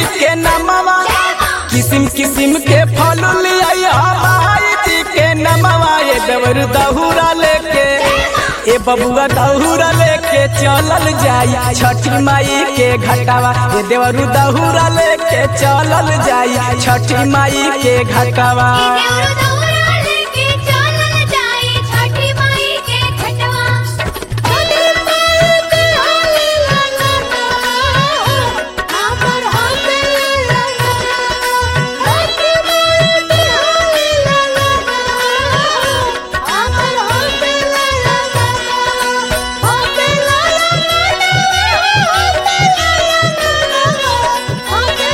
के नमवा किसिम किसिम के फल लिया माई जी के नमवा ये देवर दहुरा लेके ए बबुआ दहुरा लेके चलल जाई छठी माई के घटावा ए देवरू दहुरा लेके चलल जाई छठी माई के घटावा देवरु दौरा लेके चलल जाई छठी माई के घटवा छठी माई के हाली ललना हमर हाथे ललना छठी माई के हाली ललना हमर हाथे ललना हाथे ललना हाथे ललना हाथे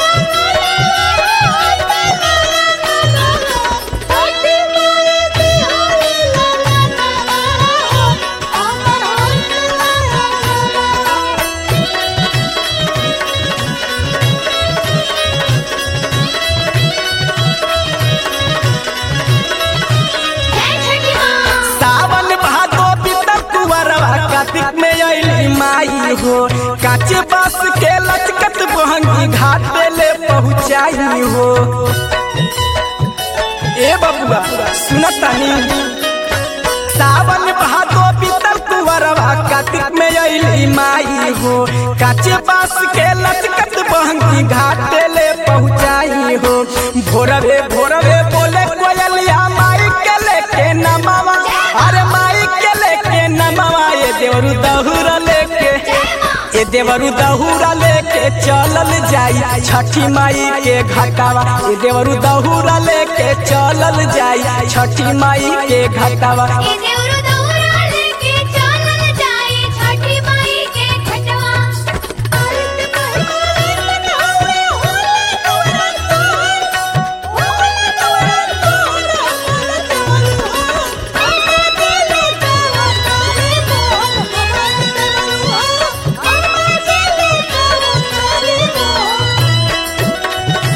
सावन भादो बीतल कुंवरवा कार्तिक में अइली माई हो काचे बास के लचकत बहंगी घाट ले पहुँचाई हो ए बबुआ सुनतानी सावन भादो बीतल कुंवरवा कार्तिक में अइली माई हो काचे बास के लचकत बहंगी घाट ले पहुँचाई हो भोरवे भोरवे बोले कोयलिया माई के लेके नमावा अरे माई के लेके नमावा ये देवरू दहुरा लेके ए देवरू दहुरा लेके चलल जाई छठी माई के घटावा ए देवरू दहुरा लेके चलल जाई छठी माई के घटावा देवरु दौरा लेके चलल जाई छठी माई के घटवा आरत महिमा मनावे होले तोरा तोर होले तोरा तोर हमरा दिल तोरा करे बोल हमरा दिल तोरा करे बोल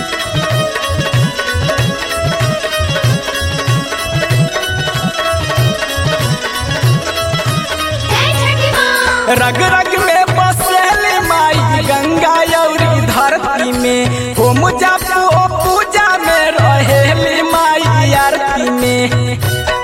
जय छठी मां रग रग में बसेली माई गंगा यौरी धरती में हो मुजफ्फो पूजा में रहेली माई आरती में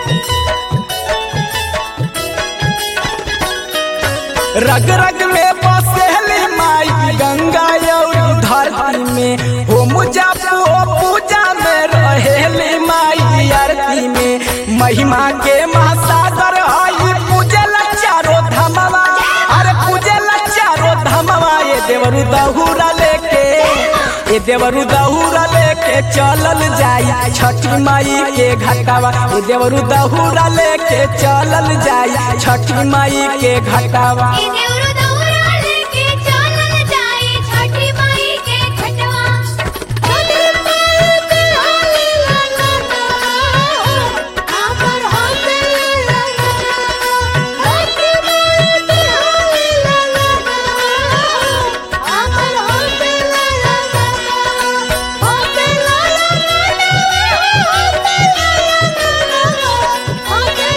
रग रग में बसेली माई गंगा यौरी धरती में हो मुजफ्फो पूजा में रहेली माई आरती में महिमा के महासागर आई पूजल चारो धमवा अरे पूजल चारो धमवा ये देवरू दहुरा लेके ये देवरू दहुरा लेके चलल जाई छठी माई के घटावा ये देवरू दहुरा लेके चलल जाई छठी माई के घटावा देवरु दौरा लेके चलल जाई छठी माई के घटवा छठी माई के हाली ललना हमर हाथे ललना छठी माई के हाली ललना हमर हाथे ललना हाथे ललना हाथे ललना हाथे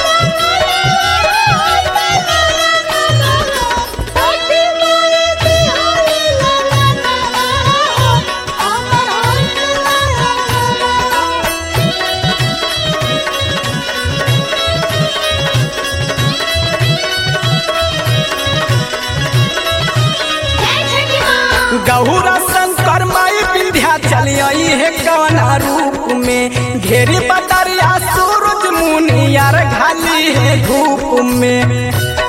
गहुरा शंकर माई विंध्या चली आई है कवना रूप में घेरी बदरिया सूरज मुनियार घाली है धूप में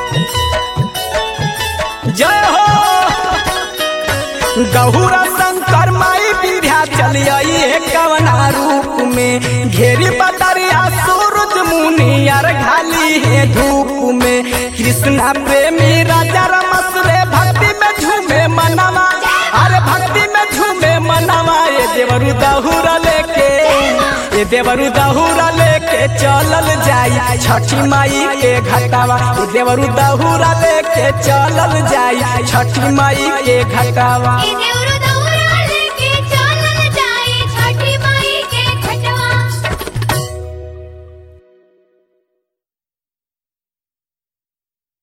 जय हो गहुरा शंकर माई विंध्या चली आई है कवना रूप में घेरी बदरिया सूरज मुनियार घाली है धूप में कृष्णा प्रेमी राजा रमस रे भक्ति में झूमे मनवा अरे भक्ति में झूमे मनवा ये देवरू दहुरा लेके ये देवरू दहुरा लेके चलल जाई छठी माई के घटावा ये देवरू दहुरा लेके चलल जाई छठी माई के घटावा देवरु